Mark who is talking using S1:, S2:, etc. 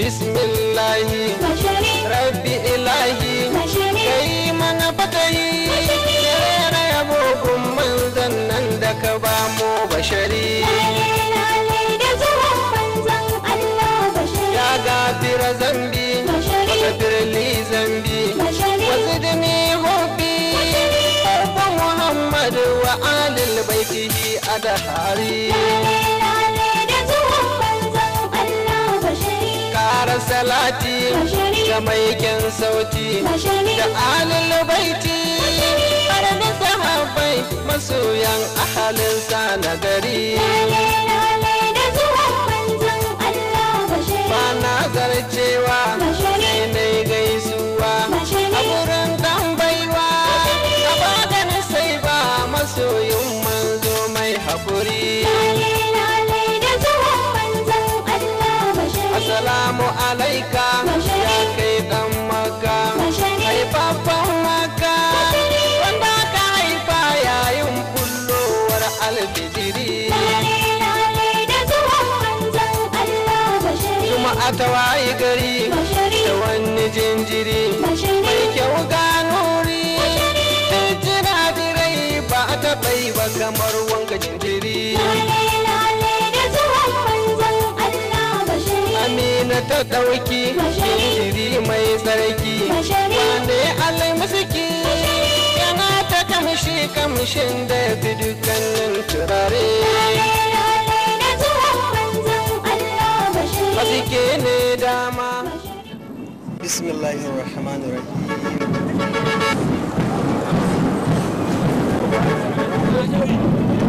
S1: bismillahi
S2: bashari
S1: rabbi ilahi
S2: bashari
S1: kai mana fatahi rera yabo gun manzan nan da ka ba mu bashari
S2: lale da zuwan manzon Allah bashari
S1: ya gafira zambi
S2: Bashari.
S1: wasafir li zambi
S2: bashari
S1: وزدني حبي حب محمد وآل بيته أدهاري
S2: lale da zuwan manzon Allah bashari
S1: ƙara salati
S2: Bashari.
S1: ga maikin sauti
S2: bashari
S1: da alil baiti har da sahabbai masoyan ahalinsa na gari
S2: lale da zuwan manzon Allah bashari
S1: ba na zarcewa
S2: Bashari.
S1: sai na gaisuwa
S2: Bashari.
S1: a wurin dan baiwa a badan sai ba masoyin manzo mai haƙuri
S2: lale da zuwan manzon Allah bashari
S1: Assalamu alaika
S2: Bashari.
S1: ya kai dan maka
S2: Bashari.
S1: haifafan maka
S2: Bashari.
S1: wanda ka haifa yayin kullowar alfijiri
S2: lale da zuwan manzon Allah bashari
S1: kuma a tawaye gari
S2: bashari
S1: da wani jinjiri
S2: Bashari.
S1: mai kyau ganuri jira dirai ba a taɓa yi ba kamar wanga jinjiri
S2: lale da zuwan manzon Allah bashari
S1: amina ta ɗauki
S2: Bashari.
S1: jinjiri mai tsarki
S2: Bashari.
S1: wane almusiki yana ta kamshi kamshin da ya fi dukkanin turare
S2: lale da zuwan manzon Allah bashari
S1: haske ne dama
S3: بسم الله الرحمن الرحيم